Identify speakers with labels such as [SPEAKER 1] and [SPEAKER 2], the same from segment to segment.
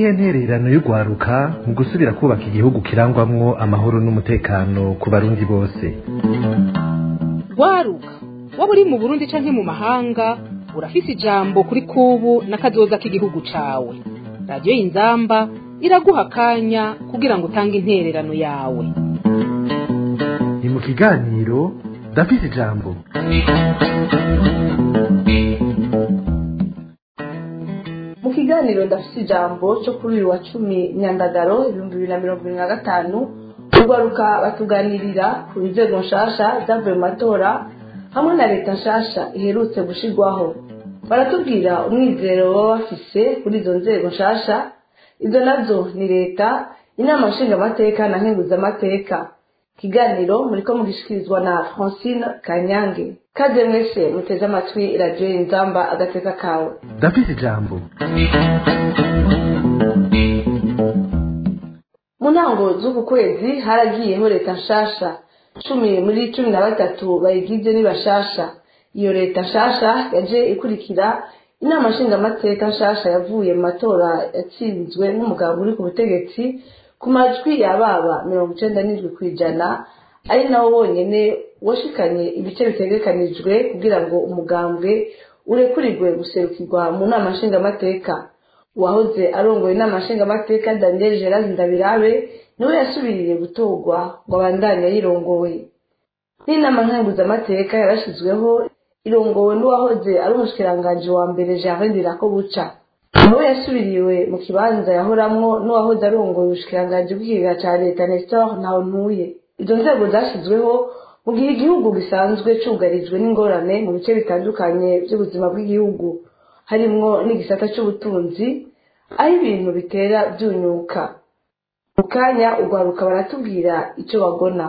[SPEAKER 1] niyihe ntererano y'urwaruka mu gusubira kubaka igihugu kirangwamwo amahoro n'umutekano ku barundi bose
[SPEAKER 2] rwaruka waba uri mu burundi canke mu mahanga urafise ijambo kuri kubu n'akazoza k'igihugu cawe radiyo y'inzamba iraguha akanya kugira ngo utange intererano yawe
[SPEAKER 1] ni mu kiganiro ndafise ijambo
[SPEAKER 3] mu kiganiro ndafite ijambo cyo kuri uyu wa cumi nyandagaro ibihumbi bibiri na mirongo irindwi na gatanu urwaruka batuganirira ku nzego nshasha zavuye mu matora hamwe na leta nshasha iherutse gushirwaho baratubwira umwizero baba bafise kuri izo nzego nshasha izo nazo ni leta inama nshingamateka na nkenguzamateka ikiganiro muriko mugishikirizwa na francine kanyange kaze mwese muteze amatwi radiyo inzamba agateka kawe
[SPEAKER 1] ndafise ijambo
[SPEAKER 3] mu ntango z'uku kwezi haragiyeho leta nshasha cumi muri cumi na batatu bayigize ni bashasha iyo leta nshasha yaje ikurikira inama nshingamateka nshasha yavuye mu matora yatsinzwe n'umugabo uri ku butegetsi ku majwi yababa mirongo icenda n'indwi ku ijana ari nawo wonyene washikanye ibice bitegekanijwe kugira ngo umugambwe urekurirwe guserukirwa mu nama nshingamateka uwahoze arongoye inama nshingamateka daniel gerard ndabirabe niwe yasubiriye gutorwa ngo abandanye ayirongoye n'inama nkenguzamateka yarashizweho irongowe n'uwahoze ari umushikiranganji wa mbere jean ndirako buca nawe yasubiriwe mu kibanza yahoramwo n'uwahoze arongoye ubushikiranganji bw'ikigega ca leta nestor ntawuntuye izo nzego zashyizweho mu gihe igihugu gisanzwe cugarijwe n'ingorane mu bice bitandukanye by'ubuzima bw'igihugu harimwo n'igisata c'ubutunzi aho ibintu bitera byunyuka mu kanya urwaruka baratubwira ico bagona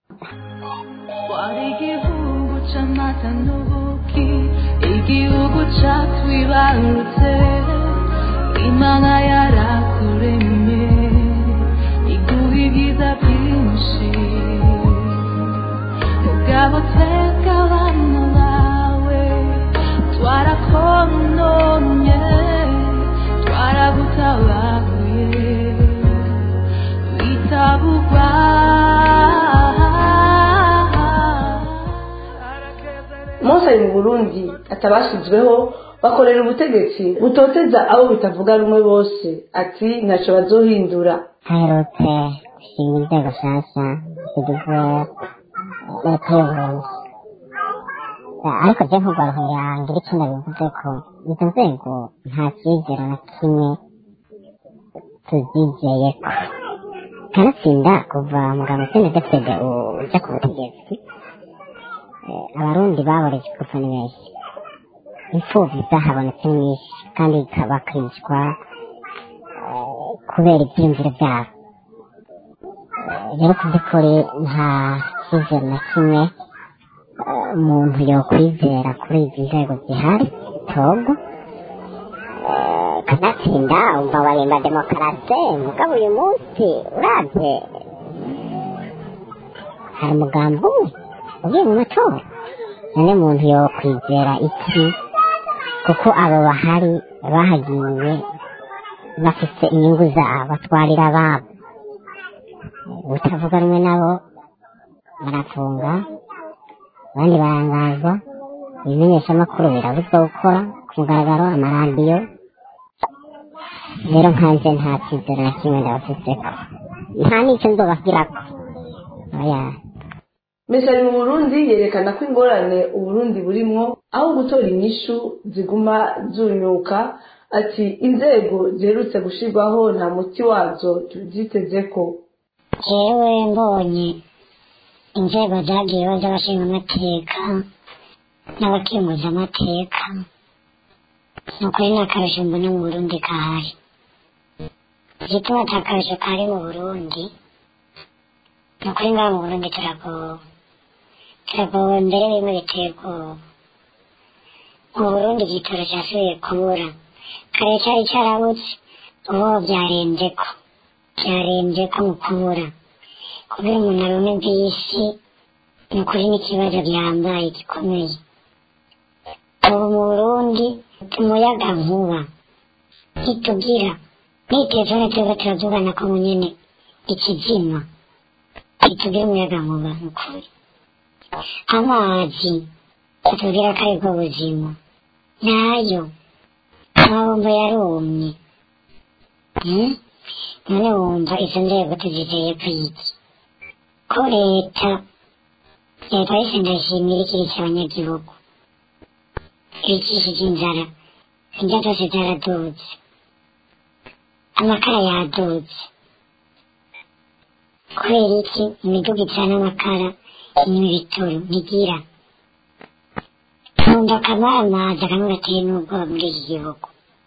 [SPEAKER 4] wari igihugu c'amata n'ubuki igihugu catwibarutse imana yarakuremye iguha ibyiza byinshi mugabo twebwe abana bawe twarakononye twaragutabaguye bitabugwa
[SPEAKER 3] mose ari mu burundi atabashizweho bakorera ubutegetsi butoteza abo bitavuga rumwe bose ati ntaco bazohindura
[SPEAKER 5] haherutse gushinga inzego nshyashya zigizwe leta y'uburundi ariko je nk'urwaruhera ngira icyo ndabivuze ko izo nzego nta cyizere na kimwe tuzizeyeko kanatsinda kuva mugabo senedefede uja ku butegetsi eh, abarundi baborejwe gupfa ni benshi imfuvyi zahabonetse nyinshi kandi bakicwa eh, kubera ivyiyumviro vyabo Eh, rero ku by'ukuri nta cyizere na kimwe eh, umuntu yokwizera kuri izi nzego zihari togo Eh, kanatsinda umva barimba demokarase mugabo uyu munsi uravye hari umugambi umwe ugiye mu matora none muntu yokwizera iki kuko abo bahari bahagiye bafite inyungu zabo batwarira ababo utavuga rumwe nabo barafunga abandi barangazwa ibimenyeshamakuru birabuzwa gukora ku mugaragaro amaradiyo rero nkanje nta cyizere na kimwe ndabafiseko nta n'icyo nzobabwirako oya
[SPEAKER 3] mesa ari mu burundi yerekana ko ingorane uburundi burimwo aho gutora inyishu ziguma zunyuka ati inzego ziherutse gushirwaho nta muti wazo tuzitezeko
[SPEAKER 5] jewe mbonye inzego zagiyeho z'abashinga amateka n'abakemuza amateka ni ukuri nta karusho mbona mu burundi kahari igituma ata karusho kari mu burundi ni ukuri ngaha mu burundi turagowe turagowe mbere bimwe biteye ubwoba mu burundi igitoro cyasubiye kubura kare cyari cyarabuze ubu byarembye ko byarembye ko mu kubura kubera umuntu aronka iby'isi ni ukuri n'ikibazo gihambaye gikomeye ubu mu burundi umuyaga nkuba ntitugira n'iyi telefone turiko turavugana ko nyene ikizima kitubwira umuyaga nkuba nukuri amazi atubwira ko aribwo buzima nayo amabombo yarumye Hmm? none wumva izo nzego tuzizeye kwiki ko leta leta yose ndashimira ikiriki abanyagihugu ibicishije inzara indya zose zaradutse amakara yadutse kubera iki imiduga icana amakara inywa ibitoro ntigira nkunda akamara amazi akamwe gateye n'ubwoba muri iki gihugu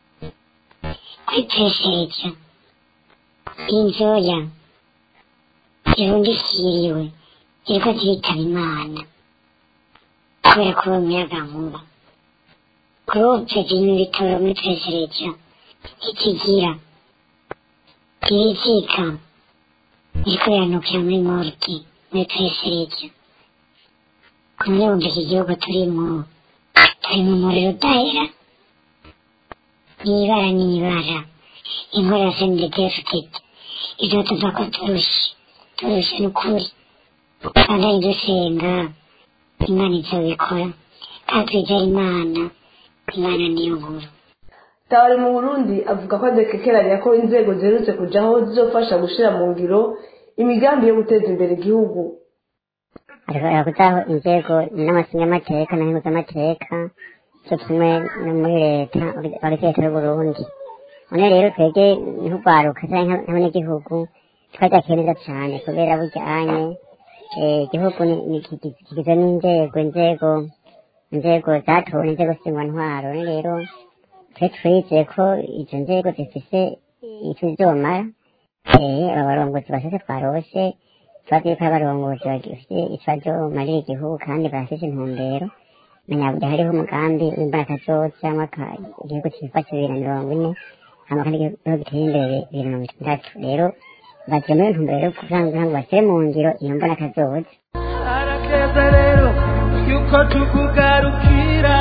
[SPEAKER 5] kwipesereja inzoya zirundikiriwe ziriko ziritaba imana kubera kuba umuyaga nkuba gurupe zinywa ibitoro muri pesereja ntikigira ibizika biriko biranukira muri morgue muri pesereja kumwe wumva iki gihugu turimo turi mu muriro udahera n'ibara n'ibara inkora ya senidefitete ivyo tuva ko turushe turushe n'ukuri kandi dusenga imana izobikora kandi twizera imana imana niyo nkuru
[SPEAKER 3] tabari mu burundi avuga ko adekekeranya ko inzego ziherutse kujaho zizofasha gushira mu ngiro imigambi yo guteza imbere igihugu
[SPEAKER 6] ariko kuzaho inzego n'amashinyamateka na mpuzamateka cyo kimwe no muri leta bari leta y'uburundi none rero twebwe nk'urwaruka cyangwa nk'abanyagihugu twajakiye neza cyane kubera bujyanye igihugu ni- ni- kigi- kigizwe n'inzego inzego inzego zatowe inzego ntwaro none rero twe twizeye ko izo nzego zifise icyo zizomara eh aba barongozi bashashe twarose tubazi yuko ari abarongozi bafite icyo bazomarira igihugu kandi barafise intumbero menya hariho umugambi w'imbaraga zose cyangwa ka- igihugu cyifashe bibiri na mirongo ine hama kandi igihugu giteye imbere bibiri na mirongo itandatu rero bagiye muri iyo ntumbero yo kugira ngo bashyire mu ngiro iyo mbaraga zose
[SPEAKER 7] harakeza rero yuko tukugarukira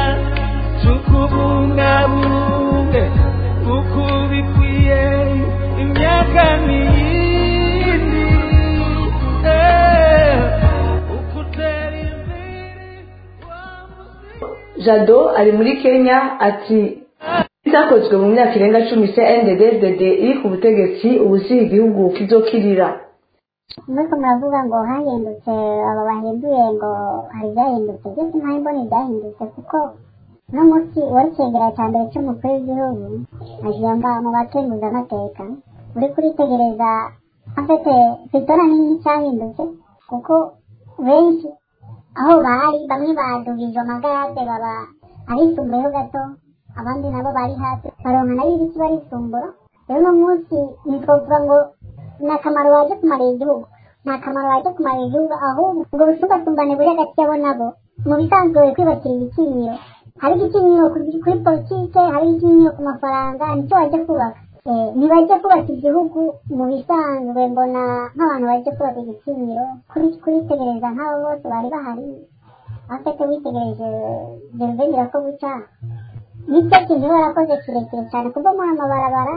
[SPEAKER 7] tukubungabunge uko bikwiye imyaka n'iyindi eh, uko utera imbere wa muzi-
[SPEAKER 3] jado ari muri kenya ati itakozwe mu myaka irenga cumi cndd iri ku butegetsi ubu si igihugu kizokirira
[SPEAKER 5] muriko muravuga ngo hahindutse abo bahinduye ngo hari ibyahindutse byose ntaho mbona ibyahindutse kuko uno munsi wari cegera cya mbere cy'umukuru w'igihugu agiye ngaho mu bakenguzamateka uri kuritegereza afite sitora nini cyahindutse kuko benshi aho bari bamwe badugije amagarade baba ahisumbuyeho gato abandi nabo bari hasi baronka nayo ibiki barisumbura rero uno munsi ntitwovuga ngo ni akamaro waje kumarira igihugu ni akamaro waje kumarira igihugu ahubwo ubwo busumbasumbane buri hagati yabo nabo mu bisanzwe kwibakira igitinyiro hari igitinyiro kuri kuri politike hari igitinyiro ku mafaranga nicyo wajya kubaka Eh, ntibajya kubaka igihugu mu bisanzwe mbona nk'abantu bajya kubaka igitinyiro kuri kuritegereza nk'abo bose bari bahari afite witegereje geruvengera ko buca nicyo kintu barakoze kirekire cyane kubomora amabarabara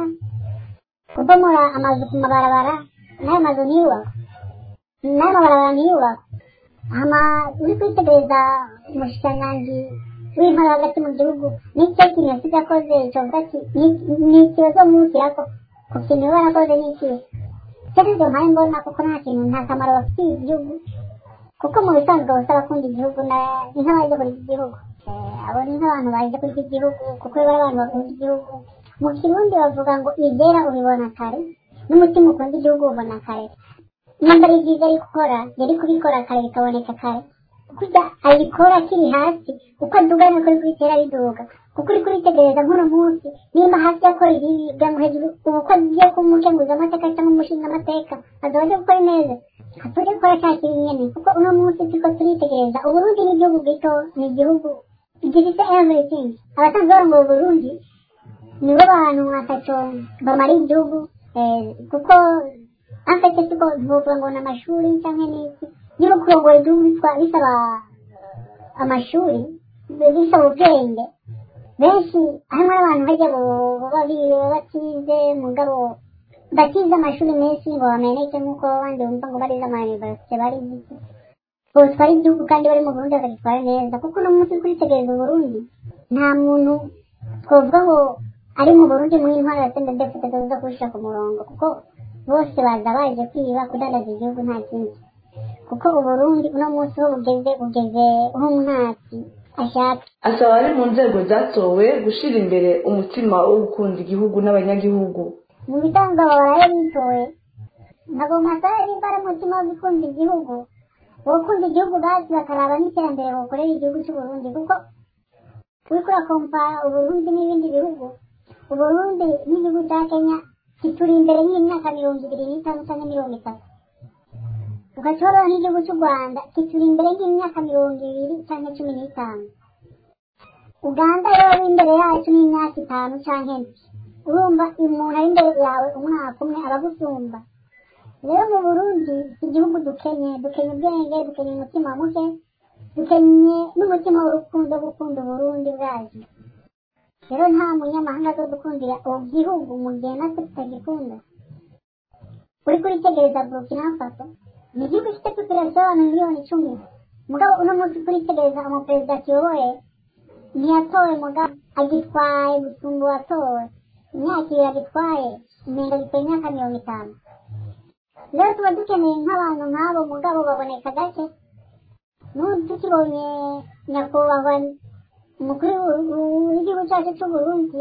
[SPEAKER 5] kubomora amazu ku mabarabara n'ayo mazu ntiyubakwe n'ayo mabarabara ntiyubakwe hama uri kwitegereza umushikiranganji w'intara hagati mu gihugu nicyo kintu yasize akoze covuga ati "Ni- ni ikibazo mwukirako ku kintu barakoze ni ikihe cyo nibyo mpaye mbona kuko nta kintu nta kamaro bafitiye igihugu kuko mu bisanzwe bose abakunda igihugu na- ni nk'abaje kuri iki gihugu Eh, abo ni nk'abantu baje kuri iki gihugu kuko bari abantu bakunda igihugu mu kirundi bavuga ngo ibyera ubibona kare n'umutima ukunda igihugu ubona kare nimba ari byiza ari gukora yari kubikora kare bikaboneka kare kurya abikora akiri hasi uko aduga niko ari kubitera biduga kuko uri kuritegereza nk'uno munsi nimba hasi yakora ibibi kugira ngo hejuru ubu ko agiye kumukenguza amateka cyangwa umushinga amateka azaba aje gukora neza atuje gukora cya kibi nyene kuko uno munsi turiko turitegereza uburundi ni igihugu gito ni igihugu gifite everything abasanzwe barongo uburundi nibo bantu atatu bamara igihugu eh, kuko afite siko tuvuga ngo ni amashuri cyangwa n'iki niba kurongora igihugu bitwa bisaba amashuri bisaba ubwenge benshi hamwe n'abantu bajya baba biriwe batize mugabo batize amashuri menshi ngo bameneke nk'uko abandi bumva ngo barize amayuniversite bari botwara igihugu kandi bari mu burundi bakagitwara neza kuko uno munsi kuritegereza uburundi nta muntu twavuga ngo ari mu burundi muri intwaro ya senda defite tuza kuwushyira ku murongo kuko bose baza baje kwiba kudandaza igihugu nta kindi kuko uburundi uno munsi ho bugeze bugeze nk'umwatsi ashaka
[SPEAKER 3] asaba ari mu nzego zatowe gushyira imbere umutima wo gukunda igihugu n'abanyagihugu
[SPEAKER 5] mu bitanga baraye bitoye ntabwo masaya nimba ari umutima wo gukunda igihugu gukunda igihugu bazi bakaraba n'iterambere bakorera igihugu cy'uburundi kuko uriko urakompara uburundi n'ibindi bihugu uburundi n'igihugu cya kenya kituri imbere y'imyaka mirongo ibiri n'itanu cyangwa mirongo itatu ugashobora n'igihugu cy'u rwanda kituri imbere y'imyaka mirongo ibiri cyangwa cumi n'itanu uganda rero imbere yacu n'imyaka itanu cyangwa ine urumva umuntu ari imbere yawe umwaka umwe aragusumba rero mu burundi igihugu dukenye dukenye ubwenge dukenye umutima muke dukenye n'umutima w'urukundo wo gukunda uburundi bwacu rero nta munyamahanga zo dukundira ubu gihugu mu gihe natwe tutagikunda uri kuritegereza burkina faso ni igihugu gifite populasiyo y'abantu miliyoni icumi mugabo uno munsi kuritegereza umuperezida kiyoboye ntiyatowe mugabo agitwaye gusumba uwatowe imyaka ibiri agitwaye umenga gitwaye imyaka mirongo itanu rero tuba dukeneye nk'abantu nk'abo mugabo baboneka gake n'ubu tukibonye nyakubahwa umukuru w'igihugu cyacu cy'uburundi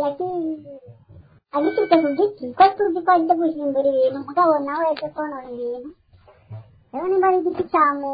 [SPEAKER 5] agifite ku giti ko tuzi ko ajya guhindura ibintu mugabo nawe yaje konona ibintu rero nimba ari igiti cyamu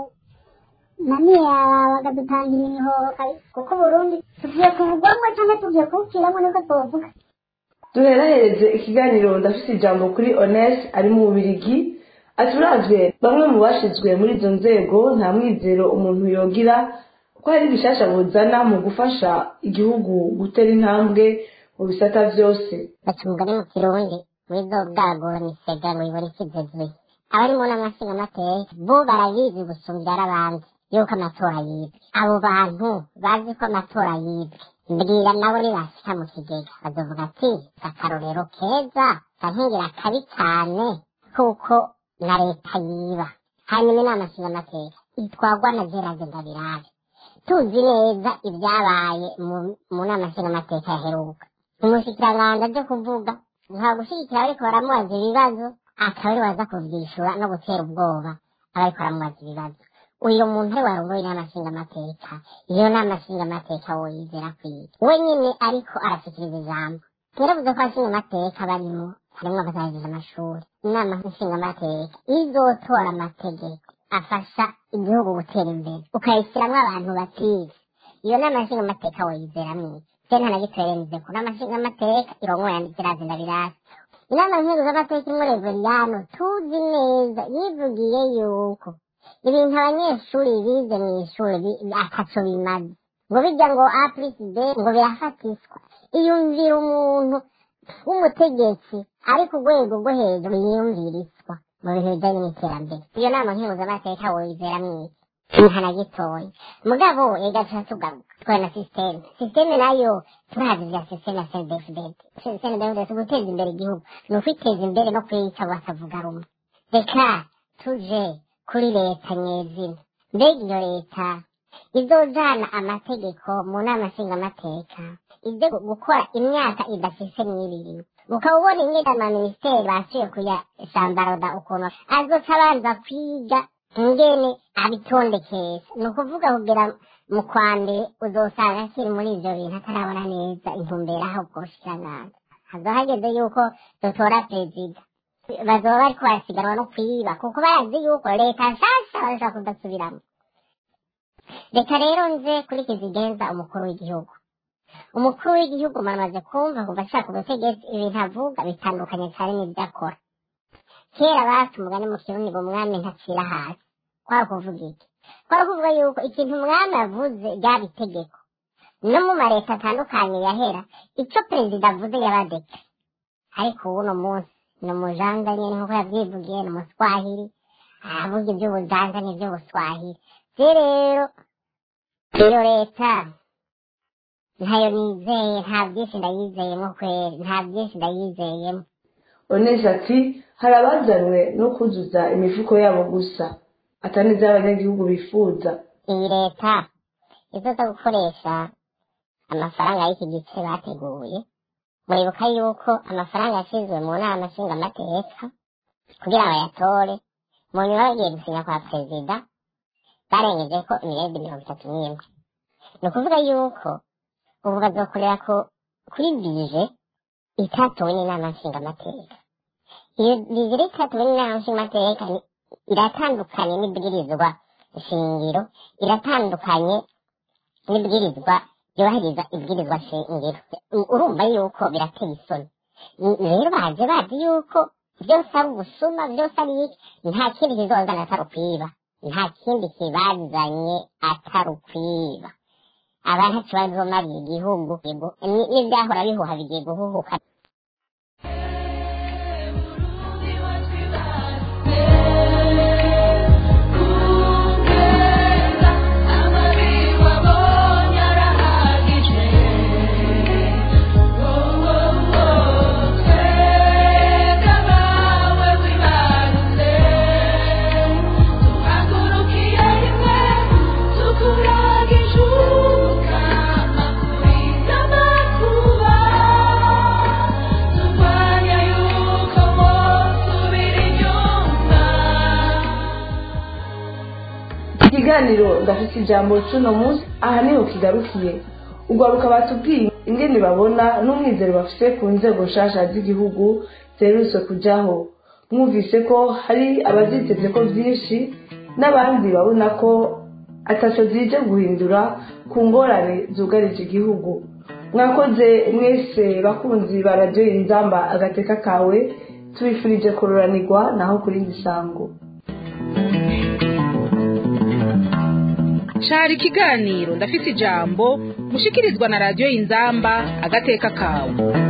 [SPEAKER 5] naniye bakadutanga imihoho kuko uburundi tugiye kuvugwamo cyangwa tugiye kuwupfiramo niko twavuga
[SPEAKER 3] duherahereze ikiganiro ndafite ijambo kuri ones ari mu bubirigi ati uravye bamwe mu bashizwe muri izo nzego nta mwizero umuntu yogira ko hari ibishasha buzana mu gufasha igihugu gutera intambwe mu bisata vyose
[SPEAKER 6] baca umugani mu kirundi wizo bwagora misega ngo ibone ikizezwe abarimo n'amashinga amateka bo barabizi gusumbya abandi yuko amatora yibwe abo bantu bazi ko amatora yibwe mbwira nabo nibashika mu kigega bazovuga ati akarorero keza kankingira kabi cyane kuko na leta yiba hanyuma inama nshinga amateka itwagwa na gerard ndabirabe tuzi neza ibyabaye mu nama nshinga amateka yaheruka umushikiranganza byo kuvuga nta gushyigikira ariko baramubaza ibibazo akaba ari waza kuvyishura no gutera ubwoba abariko baramubaza ibibazo uyu muntu ari warongoye inama nshinga amateka iyo nama nshinga amateka woyizera kwiga we nyine ariko arashikiriza ijambo yaravuze ko abashinga amateka barimo harimo abazagize amashuri inama nshinga amateka izotora amategeko afasha igihugu gutera imbere ukayishyiramo abantu batize iyo nama nshinga amateka woyizera mwiza senta na gitwerenize ku nama nshinga amateka irongo yandikira zina birasi inama nkuru z'amateka imwe reveriyano tuzi neza yivugiye yuko ibintu abanyeshuri bize mu ishuri ataco bimaze ngo bijya ngo a plus b ngo birafatiswa iyumvira umuntu w'umutegetsi ari ku rwego rwo hejuru yiyumviriswa mu bintu bijyanye n'iterambere iyo nama mpuzamateka woyizera mwiki nta na gitoya mugabo egaca tugaruka twaye na sisiteme sisiteme nayo turazi vya sisiteme ya senedefudede senedefudede guteza imbere igihugu ni ukwiteza imbere no kwica bakavuga rumwe reka tuje kuri leta nyezina mbega iyo leta izojana amategeko mu nama nshingamateka ibyo gukora imyaka idafise n'ibiri ukaba ubona ingene amaminisiteri basuye kuyashambaroda ukuntu azoca abanza kwiga ingene abitondekesha ni ukuvuga kugira mu kwa mbere uzosanga akiri muri ivyo bintu atarabona neza intumbero aho bwoshikiranganza hazoba hageze yuko dutora perezida bazoba bariko barasiganwa no kwiba kuko barazi yuko leta nshasha barashobora kudasubiramo reka rero nze kuri kizigenza umukuru w'igihugu umukuru w'igihugu maramaze kumva kuva ashaka ubutegetsi ibintu avuga bitandukanye cyane n'ibyo akora kera basi umugani mu kirundi ngo umwami ntacira hasi kwari kuvuga iki kwari kuvuga yuko ikintu umwami avuze ryaba itegeko no mu mareta atandukanye yahera icyo perezida avuze yabadeke ariko uwuno munsi ni umujanja nyine nk'uko yabyivugiye ni umuswahili aravuga iby'ubujanja n'iby'ubuswahili rero iyo leta
[SPEAKER 5] ntayo nizeye nta byinshi ndayizeyemo kweri nta byinshi ndayizeyemo
[SPEAKER 3] onesi ati hari abazanwe no kuzuza imifuko yabo gusa atari iby'abanyagihugu bifuza
[SPEAKER 5] iyi leta izoza gukoresha amafaranga y'iki gice bateguye muribuka yuko amafaranga yashyizwe mu nama nshingamateka kugira ngo bayatore mu nyuma bagiye gusinya kwa perezida barengeje ko imiriyaridi mirongo itatu n'imwe ni ukuvuga yuko ubu bazokorera ko kuri bije itatowe n'inama nshingamateka iyo bije rero itatowe n'inama nshingamateka ni- iratandukanye n'ibwirizwa shingiro iratandukanye n'ibwirizwa byubahiriza ibwirizwa shingiro urumva yuko birateye isoni N- rero baje bazi yuko byose ari ubusuma byose ari iki nta kindi kizozana atari ukwiba nta kindi kibazanye atari ukwiba abantu ntaco bazomariye igihugu Ni- n'ibyahora bihuha bigiye guhuhuka
[SPEAKER 3] ikiganiro ndafite ijambo cy'uno munsi aha niho kigarukiye ugaruka batubwiye ingene babona n'umwizero bafite ku nzego nshasha z'igihugu ziherutse kujyaho mwumvise ko hari abaziteze ko byinshi n'abandi babona ko ataco zije guhindura ku ngorane zugarije igihugu mwakoze mwese bakunzi ba radiyo inzamba agateka kawe tubifurije kururanirwa naho kuri gisango
[SPEAKER 2] cari ikiganiro ndafise ijambo mushikirizwa na radiyo inzamba agateka kawe